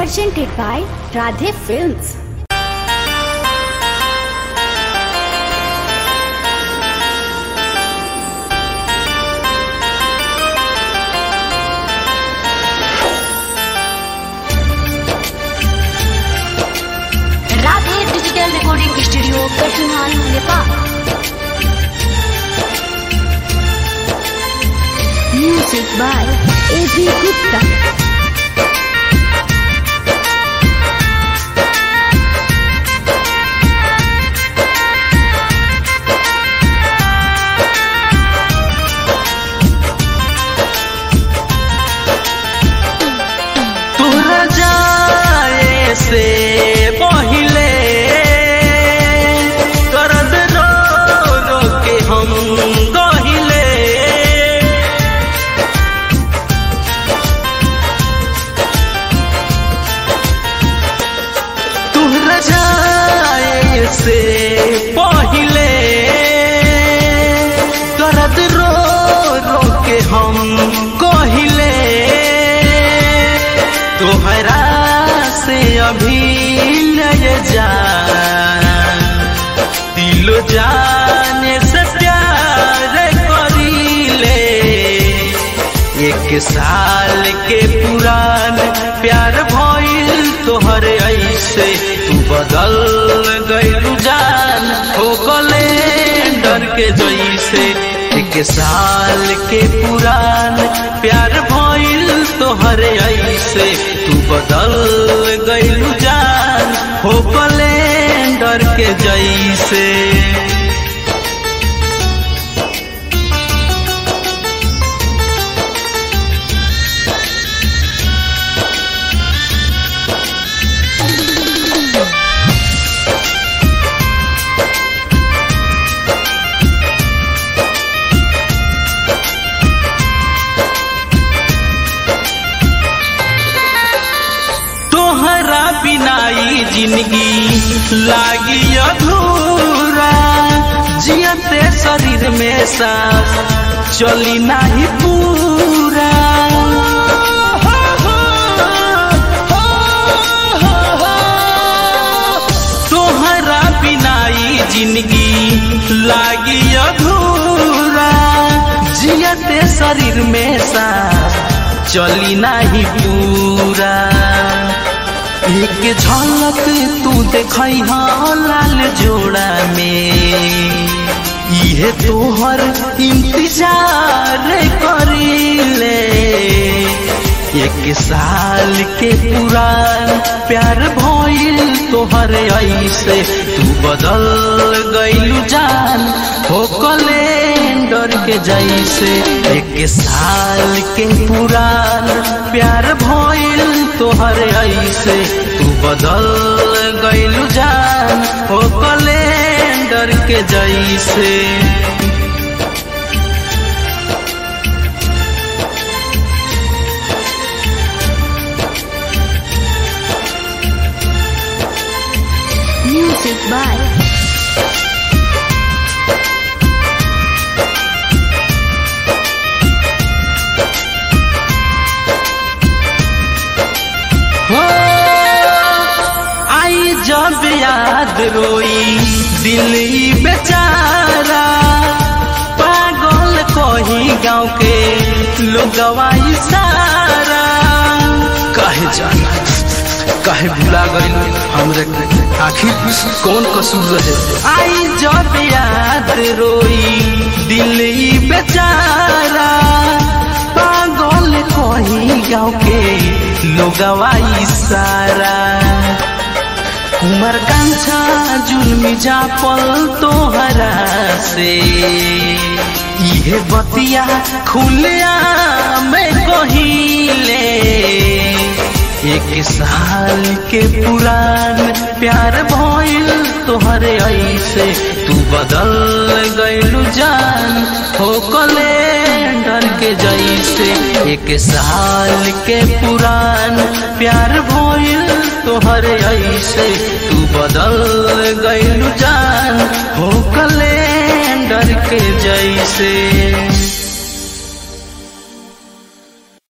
presented by Radhe Films. Radhe digital recording studio कठिनाई Nepal Music by A.B. Gupta. तोरा जाए से पहिले करद रो रो के हम गहिले तोरा जाए से पहिले करद रो रो के हम कहिले तोहरा से अभी लय जा दिलो जाने से प्यार करीले एक साल के पुरान प्यार भइल तोहर ऐसे तू बदल गइलू जान हो गले डर के जैसे एक साल के पुरान प्यार भइल तोहर ऐसे तू बदल गइलू जान हो गले डर के जैसे तोहरा बिनाई जिंदगी लागी अधूरा जियते शरीर में सांस चली नाही पूरा तोहरा बिनाई जिंदगी लागी अधूरा जियते शरीर में सांस चली नाही पूरा एक झलक तू देखई लाल जोड़ा में इहे तोहर इंतजार करीले एक साल के पुरान प्यार भइल तोहर ऐसे तू बदल गइलू जान हो कैलेंडर के जैसे एक साल के पुरान प्यार भइल तोहर ऐसे तू बदल गइलू जान हो कैलेंडर के जैसे Music by हो आई जब याद रोई दिल ई बेचारा पागल कही गाँव के लोगवा सारा काहे जाना काहे भुला गइल हमरे आखिर कौन कसूर रहे आई जब याद रोई दिल ई बेचारा पागल कही गाँव के लोगवा सारा उमर कांछा जुलमी जापल तोहरा से इहे बतिया खुलिया मैं कहिले एक साल के पुरान प्यार भइल तोहरे ऐसे तू बदल गइलू जान हो कैलेंडर के जैसे एक साल के पुरान प्यार भइल तोहरे ऐसे तू बदल गइलू जान हो कैलेंडर के जैसे